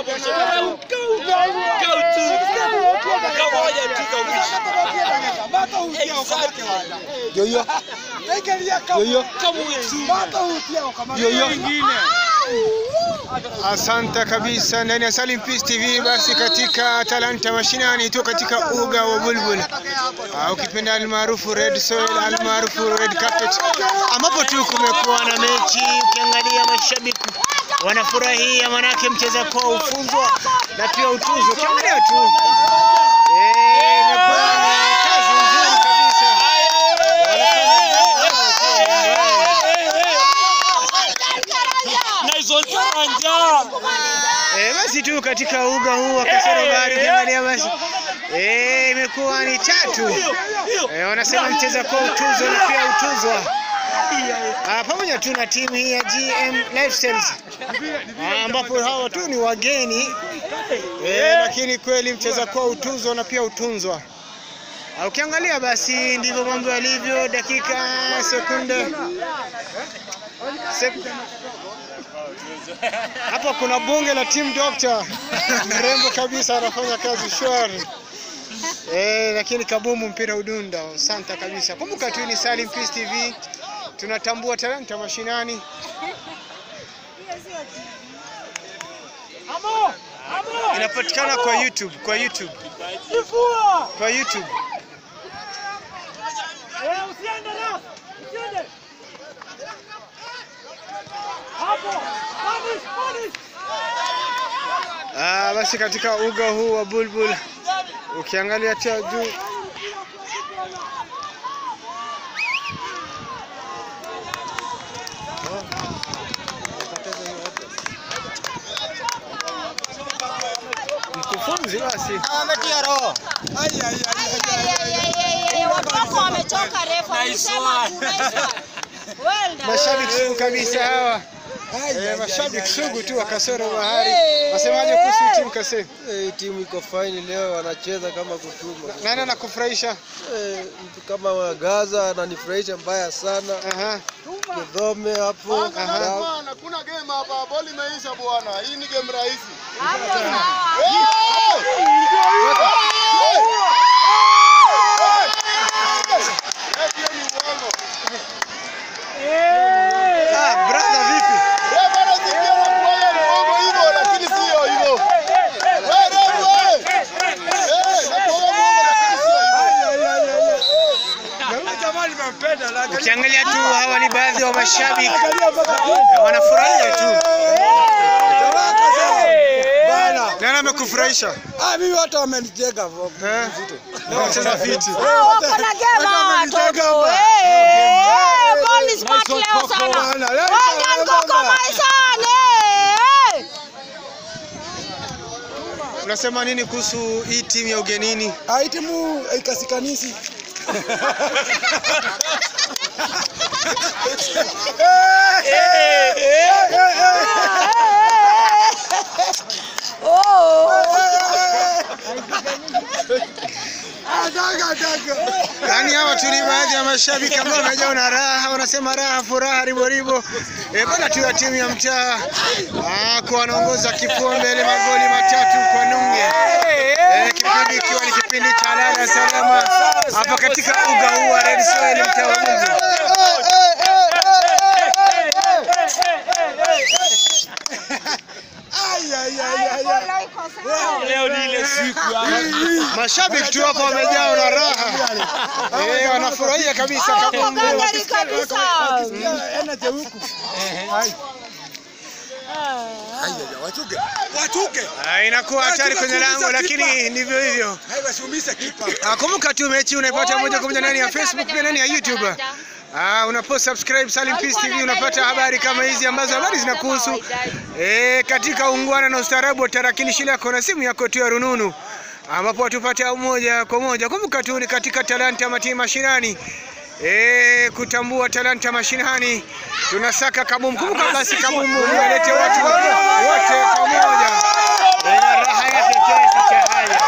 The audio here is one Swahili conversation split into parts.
Yoyo. Yoyo. Yoyo. Asante kabisa ndani ya Salim Peace TV. Basi katika Talanta Mashinani tu katika uga wa Bulbul, Ah, ukipenda almaarufu Red Soil, almaarufu Red Carpet, ambapo tu kumekuwa na mechi. Ukiangalia mashabiki wanafurahia, manake mcheza kwao ufunzwa na pia utuzo. Ukiangalia tu eh, imekuwa ni kazi nzuri kabisa. Eh, basi tu katika uga huu wa Kasero Bahari ukiangalia basi eh, imekuwa ni tatu. Eh, wanasema mcheza kwa utuzo na pia utuzwa. Ah, pamoja tu na timu hii ya GM Lifestyles ah, ambapo hawa tu ni wageni eh, lakini kweli mcheza kwa utuzwa na pia utunzwa. Ah, ukiangalia basi ndivyo mambo yalivyo, dakika sekunde sek hapa kuna bunge la team doctor mrembo kabisa, anafanya kazi shwari eh, lakini kabumu mpira udunda. Asante kabisa. Kumbuka tu ni Salim Peace TV, tunatambua talanta mashinani. Inapatikana kwa YouTube, kwa YouTube, kwa YouTube. Ah, basi katika uga huu wa Bulbul ukiangalia cha juu mkufunzi basi Wametia roho. Watu wako wamechoka refu, walisema tu, nice one. Well done. mashabiki sugu kabisa hawa eh, mashabiki sugu tu wa Kasoro Bahari. Wasemaje kuhusu timu Kase? Eh, timu iko fine leo, wanacheza kama kutuma. Nani anakufurahisha? Eh, mtu kama wa Gaza ananifurahisha mbaya sana. Aha. Kidhome hapo. Aha. Na- Hakuna game hapa, boli imeisha bwana. Hii ni game rahisi. Hapo sawa. Hiyo ni uongo. Ah, brother vipi? Eh, bwana si pia nakuwa ni uongo hivyo lakini sio hivyo. Wewe wewe. Eh, nakuwa muongo lakini sio hivyo. Ukiangalia tu hawa ni baadhi wa mashabiki eh, wanafurahia tu. Nani amekufurahisha? Ah, mimi watu wamenijenga voko. Eh? Na wacheza viti. Hao wako na game hawa watoto. Eh, eh, ball is smart leo sana. Well done, Coco Maison. Eh, eh. Unasema nini kuhusu hii timu ya ugenini? Ah, timu ikasikanisi. Yaani hawa tu ni baadhi ya mashabiki ambao wamejaa na raha, wanasema raha, furaha, ribo ribo. Eh, bana tu ya timu ya mtaa ah, kwa wanaongoza kifua mbele magoli matatu kwa nunge. Eh, kipindi ikiwa ni kipindi cha lala salama hapa katika uga huu wa Red Soil mtaa wa Mungu. Mashabiki tu hapa wamejaa na raha. Eh, wanafurahia kabisa Wako kabumbu. gangari kabisa. Ah, inakuwa hatari kwenye lango lakini ndivyo hivyo. Ah, kumbuka tu mechi unaipata moja kwa moja ndani ya Facebook pia ndani ya YouTube. Ah, unapo subscribe Salim Peace TV unapata habari kama hizi ambazo habari zinakuhusu eh, katika ungwana na ustaarabu wa tarakilishi lako na simu yako tu ya rununu ambapo watupata moja kwa moja. Kumbuka tu ni katika talanta mati mashinani eh, kutambua talanta mashinani, tunasaka kabumbu. Kumbuka basi kabumbu walete watu wote pamoja, ina raha yake kiasi cha haya.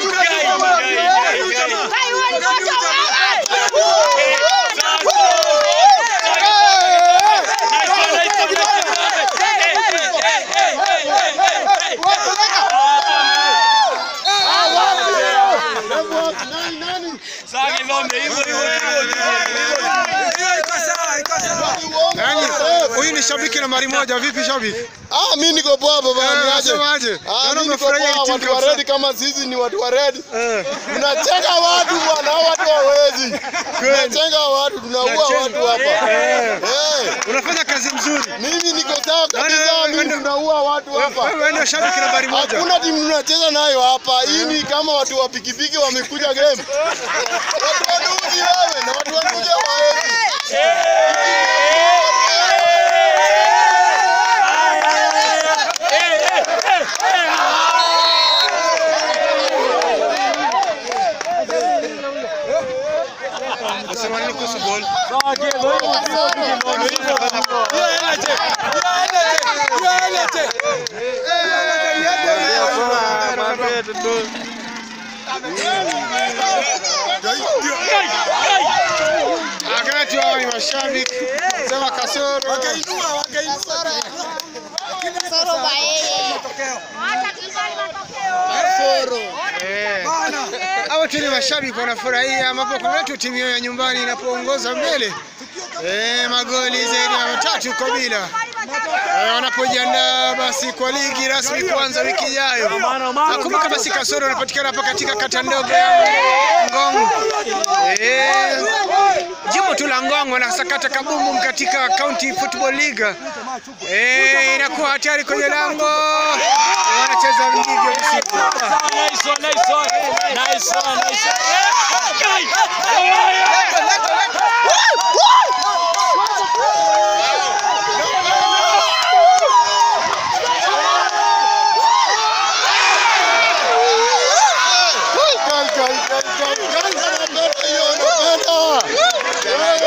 Nani? Huyu ni shabiki nambari moja. Vipi shabiki? Ah, mimi niko poa baba, Eh, niaje? Unasemaje? Ah, Naona mimi niko umefurahia poa, hii timu watu wa kabisa. red kama sisi ni watu wa red. Eh. Tunacheka watu bwana, hao watu hawezi. Tunacheka watu, tunaua watu hapa. Eh. Eh, Unafanya kazi nzuri. mimi niko sawa kabisa, Naona- mimi tunaua watu hapa. Wewe ndio shabiki nambari moja. Hakuna timu tunacheza nayo hapa. Hii ni kama watu wa pikipiki wamekuja game. Watu wa nduzi wewe na watu wa nduzi hawawezi. Unasema nini kuhusu ball? Wakati hao ni mashabiki. Sema kasoro. Eh. Hao tu ni mashabiki wanafurahia ambapo kuna watu timu yao ya nyumbani inapoongoza mbele eh, magoli zaidi ya matatu kwa bila eh, wanapojiandaa basi kwa ligi rasmi kuanza wiki ijayo. Nakumbuka basi kasoro wanapatikana hapa katika kata ndogo ya Ngong eh, jimbo tu la Ngong wanasakata kabumbu katika County Football League eh, inakuwa hatari kwenye lango wanacheza ndivyo usiku. Kai, kai, kai, kai, kai, napenda hiyo, napenda.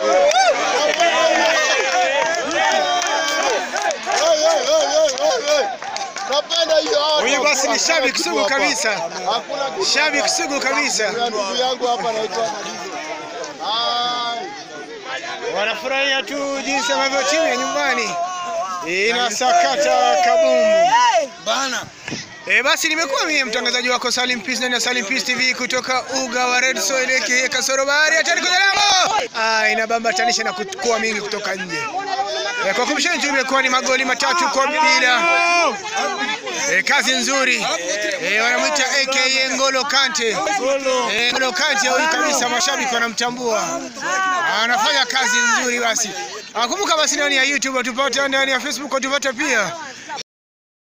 Hey, hey, hey, hey, hey, hey. Napenda hiyo. hawa Huyu watu basi ni hakuna shabiki kitu sugu hapa. kabisa. Hakuna kitu. Shabiki sugu kabisa. Ya ndugu yangu hapa anaitwa Madizo. Ai. Wanafurahia tu jinsi ambavyo timu ya nyumbani inasakata kabumbu. Bana. E, basi nimekuwa mimi mtangazaji wako Salim Peace ndani ya Salim Peace TV kutoka uga wa Red Soil aka Kasoro Bahari hatari kwenye lango. Ah, inabambatanisha na kuwa mingi kutoka nje. E, kwa kumshani tu imekuwa ni magoli matatu kwa bila. E, kazi nzuri. E, wanamwita aka Ngolo Kante. E, Ngolo Kante huyu kabisa mashabiki wanamtambua. Anafanya kazi nzuri basi. Ah, Kumbuka basi ndani ya YouTube tupate ndani ya Facebook tupate pia.